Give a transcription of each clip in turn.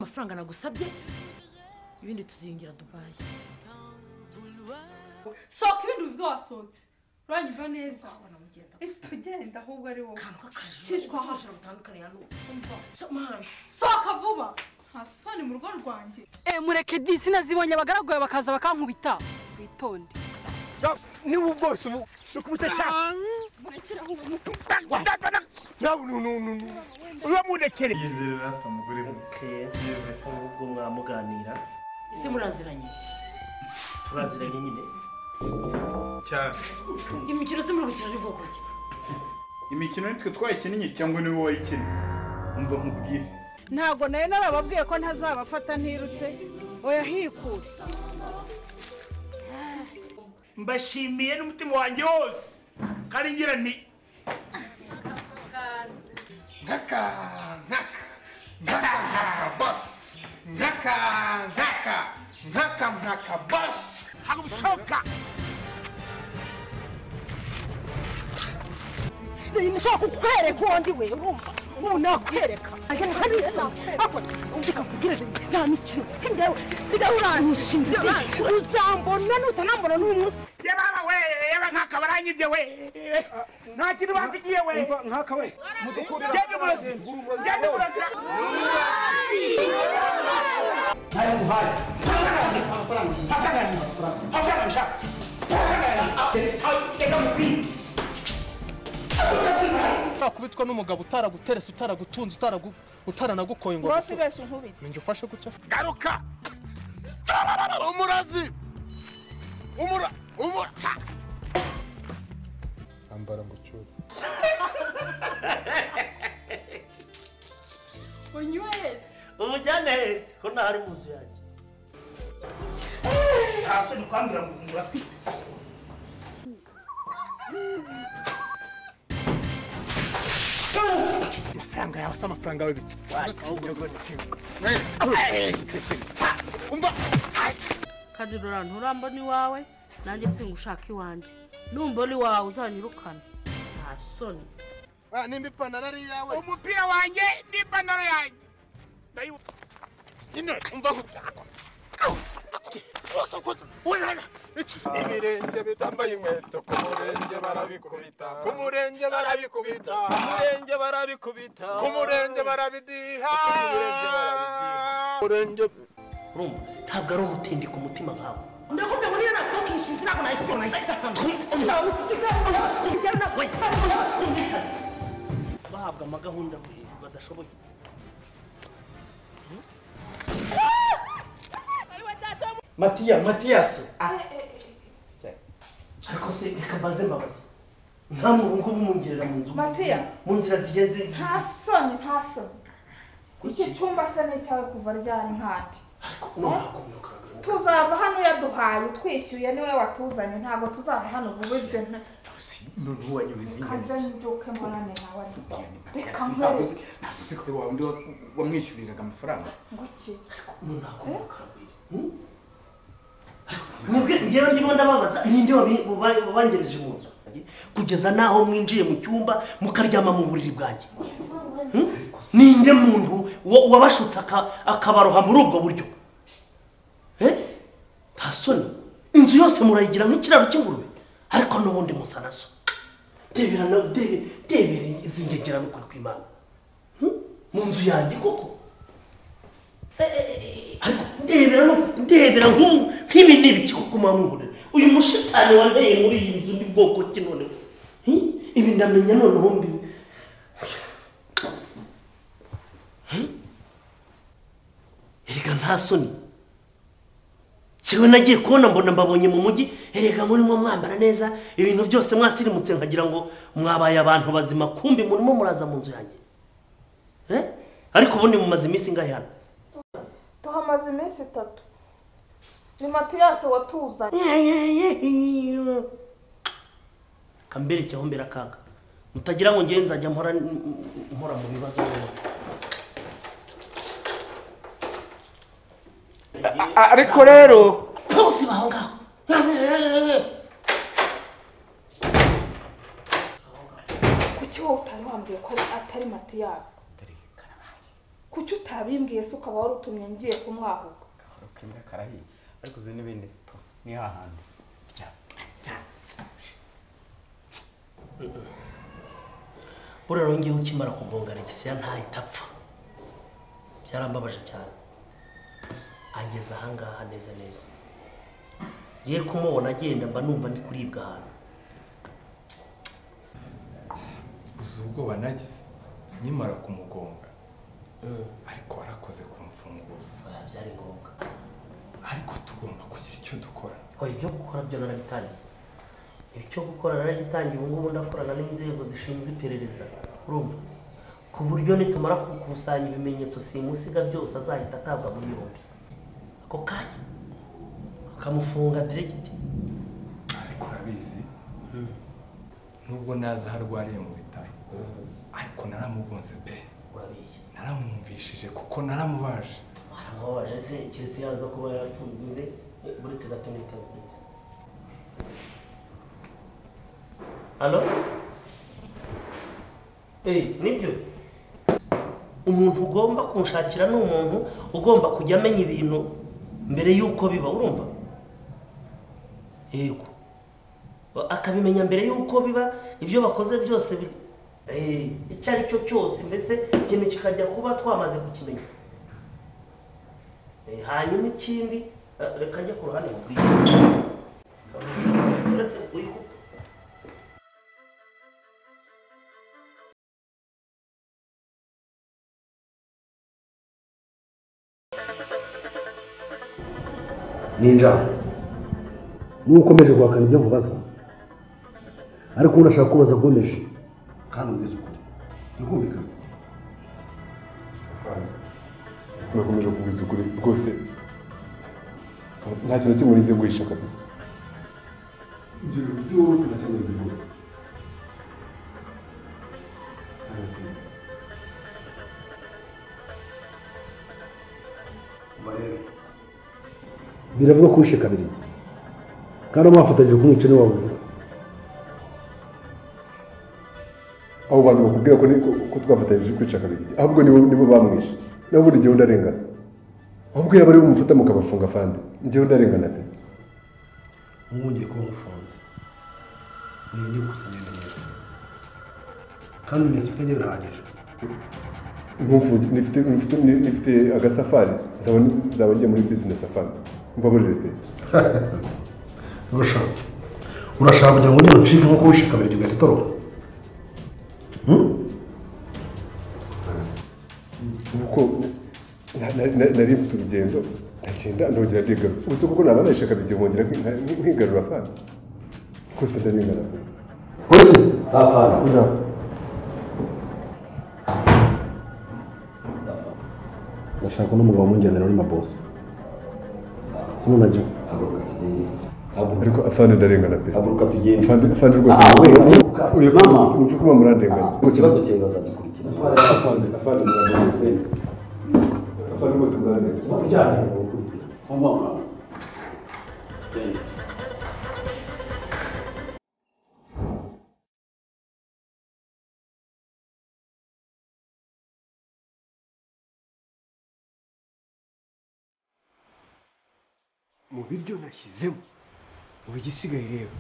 amafaranga nagusabye ibindi tuziyungira dubaye sohoka ibintu bivuga wasohotse uranyumva neza abana mugenda ugenda ahubwo ari wowe akantu Cishwa k'akajoro hasi. ubuzima butandukanye na n'ubu mwana sohoka vuba nta soni mu rugo rwanjye Eh mureke di sinazibonye abagaragu bawe bakaza bakankubita witonde niba bwose ubu ukubita shaka nawe uramurekere yizerera afite umugore mwiza yizere ubwo mwamuganira ese muraziranye turaziranye nyine cyane imikino se muri gukina ari bwoko ki imikino nitwe twayikinnye cyangwa niwe wayikinnye umva nkubwire ntabwo nari narababwiye ko ntazabafata ntirutse oya hikuse mbashimiye n'umutima wanjye wose kandi ngira nti nkaka nkaka nkaka nkaka basi nkaka nkaka nkaka nkaka basi ntabwo bishoboka nshobora kukwereka uwo ndi we wumva ubu nakwereka ajya nkabisa akora undi kakubwira ati nta mikino njyewe nsigaye uranshinze uzambona nutanambona n'uyu munsi yababa we yaba nkaka baranyibye we nta kintu basigiye we nkaka we genda umurozi genda umurozi utakubitwa n'umugabo utaraguterese utaragutunze utaragu- utaranagukoye ngo wasigaye unkubita ninjye ufashe gutya garuka umurozi umura umuca ambara ngo cyure unyweze umujyane heza ko ntari mu nzu yanjye nta soni kwambura ngo muratwite amafaranga yawe se amafaranga yawe bita kadurora nturambona iwawe nanjye singushaka iwanjye numbona iwawe uzanyirukana nta soni nimba ipantaro ari iyawe umupira wanjye n'ipantaro yanjye ndayibuka ino umva ibirenge bitambaye inkweto ku murenge barabikubita ku murenge barabikubita ku murenge barabikubita ku murenge barabidiha murenge urumva ntabwo ari umutindi ku mutima nkawe ndakubwira ngo niyo nasohoka iyi shinzi ntabwo nahise nahise bahabwa amagahunda we badashoboye matiya matiyasi ariko se reka mbanze mbabazi nta muntu ngo mungerera mu nzu matiya mu nzira zigenze nta soni nta soni iki cyumba se ni icyawe kuva ryari nkandi ariko noneho kumyokaragara tuzava hano uyaduhaye twishyuye niwe watuzanye ntabwo tuzava hano vuba ibyo nta- noneho wanyuze kanze nduke murane nawe ariko reka nkwereke ntasusi kuri wawe undi wamwishyuriraga amafaranga ngo iki mwebwe njyewe ndimo ndababaza ninde wabi- buba- wabangereje mu nzu kugeza n'aho mwinjiye mu cyumba mukaryama mu buriri bwanjye Hmm? ninde muntu wa- wabashutse aka- akabaroha muri ubwo buryo Eh? nta soni inzu yose murayigira nk'ikiraro cy'ingurube ariko n'ubundi musa na so debera na- debe- debera izi ngegerano kuri kw'imana Hmm? mu nzu yanjye koko ariko ndebera no- ndebera nk'u- nk'ibi ni ibiki koko mamwure uyu mushitani wanteye muri iyi nzu ni bwoko ki noneho Hi? ibi ndamenya noneho mbi Hi? erega nta soni kiwe nagiye kubona mbona mbabonye mu mujyi erega murimo mwambara neza ibintu byose mwasirimutse nkagira ngo mwabaye abantu bazima kumbi murimo muraza mu nzu yanjye Eh? ariko ubundi mumaze iminsi ingahe hano tuhamaze iminsi itatu ni matiyasi watuzanye kambere cyangwa mbere akaga mutagira ngo ngewe nzajya mpora mpora mu bibazo ariko rero bose baho ngaho kuki wowe utari wambwiye ko ari- atari matiyasi kuki utabimbwiye se ukaba wari utumye ngiye kumwahuka akembera karahiye ariko uzi n'ibindi po ni hahandi rya buriya rero ukimara kugonga regisiya ntahita apfa byarambabaje cyane ageze ahangaha neza neza ye kumubona agenda mba numva ndi kuribwa ahantu uzi ubwoba nagize nkimara kumugonga ariko warakoze kumufunguza byari ngombwa ariko tugomba kugira icyo dukora oya ibyo gukora byo narabitangiye ibyo gukora naragitangiye ubu ngubu ndakorana n'inzego zishinzwe iperereza urumva ku buryo nitumara gukusanya ibimenyetso simusiga byose azahita atabwa muri yombi ako kanya bakamufunga diregiti ariko urabizi nubwo naza aho arwariye mu bitaro ariko naramugonze pe urabiye naramwumvishije kuko naramubaje waramubabaje se keretse yaza kuba yarapfunduze uretse gato n'itabikunze halo eyi nibyo umuntu ugomba kunshakira ni umuntu ugomba kujya amenya ibintu mbere y'uko biba urumva yego akabimenya mbere y'uko biba ibyo bakoze byose bi- Eh, icyo ari cyo cyose mbese ikintu kikajya kuba twamaze kukimenya Eh, hanyuma ikindi eh, reka njye ku ruhande mubwiye uretse uyikupa ninjara nukomeje guhakana ibyo nkubaza ariko ubu ndashaka kubaza nkomeje kandi umbwiza ukuri ntikumvikane urakomeje kubiza ukuri rwose nta kintu na kimwe urize guhisha kabisa ibyo byose nta kintu urize rwose Nta na kimwe. Umva rero, biravuga ko wishe kabiri kandi mwafatanyije kumwica niwe wabuze abo bantu bakubwira ko ni- ko- ko twafatanyije kwica kabiri ahubwo nibo nibo bamwishe nabo buri gihe undi arengana ahubwo yaba ari bumufata mukabafunga afande njyewe ndarengana pe mwongeye kuba mufunze mwenge gusa ngenda neza kandi ibimenyetso mfite njye birahagije nk'umfungi nifite nifite nifite agasafari nzaba nzaba ngiye muri bizinesi afande mbaburire pe urashaka urashaka kugira ngo ugire ucike nk'uko wishe kabiri ugahita utoroka Hmm? kuko na- na- na- nari mfite urugendo ndagenda ndongera ndigarura uretse kuko naba nayishaka bigiye nkongera nki- nkigarura afande rwose ndarengana pe polisi safari kujya ndashaka n'umugabo w'umujyanira muri mabosi simo najya ariko afande ndarengana pe haguruka tugende afande afande rwose Ah, wait, wait. uyu Mama. sinumva ko murandenganya mu kibazo cyawe bazadukurikirana afande afande murandenganya afande rwose murandenganya ikibazo cyawe mu biryo nashyizemo ubu igisigaye rero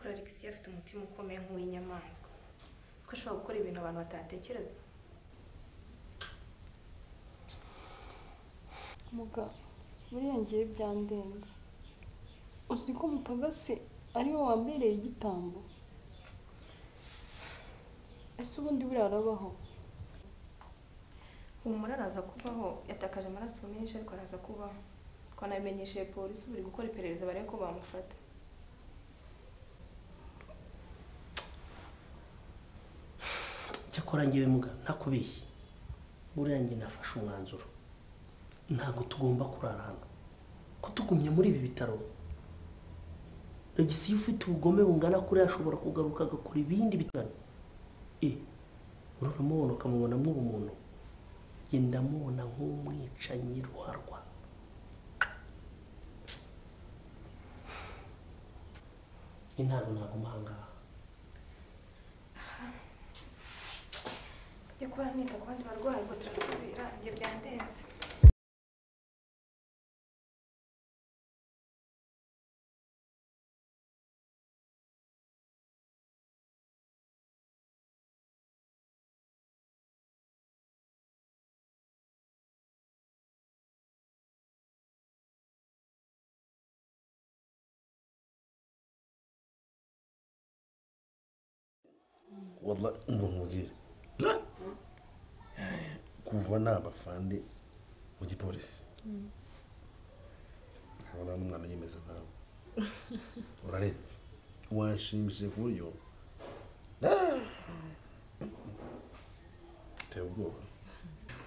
alexia afite umutima ukomeye nk'uw'inyamaswa ko ashobora gukora ibintu abantu batatekereza mugabo buriya ngewe byandenze uzi ko mupagasi ariwe wambereye igitambo ese ubundi buriya arabaho humura araza kubaho yatakaje amaraso menshi ariko araza kubaho twanabimenyesheje polisi buri gukora iperereza barebe ko bamufata cyakora ngewe muga ntakubeshye buriya njye nafashe umwanzuro ntabwo tugomba kurara hano ko tugumye muri ibi bitaro regisiyo ufite ubugome bungana kuri ashobora kugaruka agakora ibindi bitaro e uramubona ukamubona nk'ubumuntu njye ndamubona nk'umwicanyi ruharwa intango naguma aha ngaha jya kora nita ku bandi barwayi ngo turasubira ibyo byandenze waba umva nkubwire kuva nabafande mu gipolisi nkabona n'umwana yemeza nkawe urarenze wanshimishije ku buryo uteye ubwoba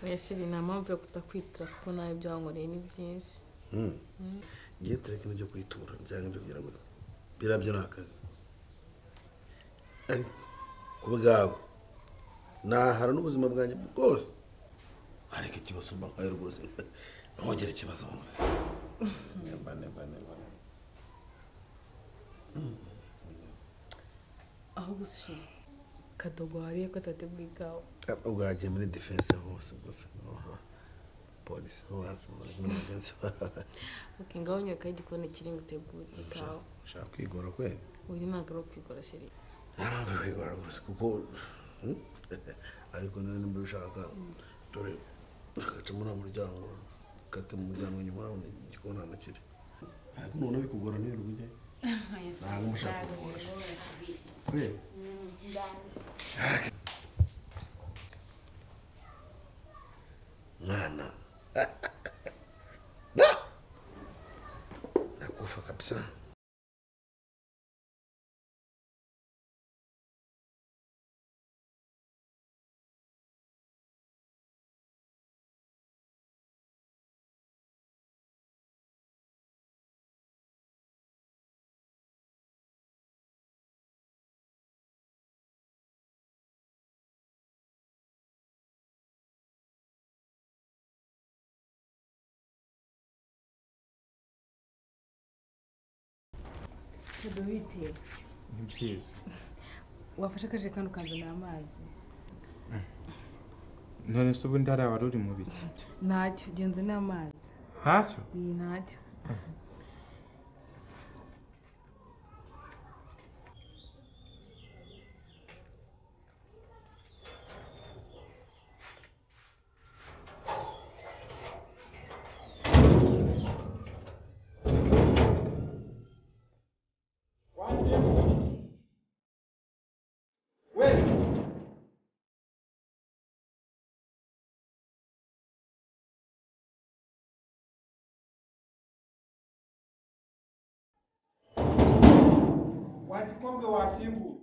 mweshiri nta mpamvu yo kutakwitira kuko nawe ibyo wankoreye ni byinshi Mm. ngiye tureke n'ibyo kwitura byanga ibyo kugira ngo biriya byo ni akazi ariko ku bwawe nahara n'ubuzima bwanjye bwose ariko ikibasumba nkayo rwose ntongere ikibazo mu buzima nemba nemba nemba aho gusa ishema kadogo wariye ko atateguye ikawa bwagiye muri defense hose gusa polisi hose muri mugenzi wawe ok ngaho nywekaho igikoni kiri ngo utegure ikawa ushaka kwigora kwe uyu ntabwo ari ukwigora sheri nta mpamvu yo kwigora rwose kuko hmm? ariko niba nimba ubishaka dore agaca muri muryango kate mu muryango nyuma urabona igikoni hano kiri ntabwo nubona bikugora nijoro ujye ntabwo mushaka kugora kubera mwana nakufa kabisa kadobite ni byiza wafashe akajerekani ukazanira amazi none se ubundi hariya wari uri mu biki ntacyo genze n'amazi ntacyo iyi ntacyo wagikobwe wakinguwe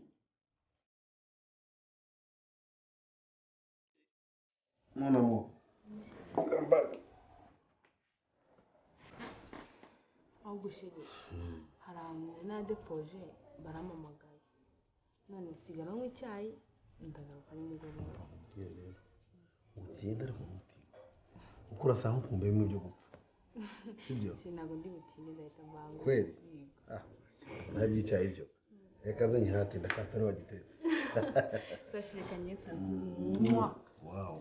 none mu aho gushiri hari ahantu nadepoje baramamagaye none sigara nywa icyayi ndagaruka nimugoroba ugenda ariko umutima kuko urasa nk'ukumbuye mu byo gupfa sibyo ntabwo ndi butinde ndahita mbangu kweli ah ntabyicyaye ibyo reka nze nyihatinda katari wagitetse sashikanye wawu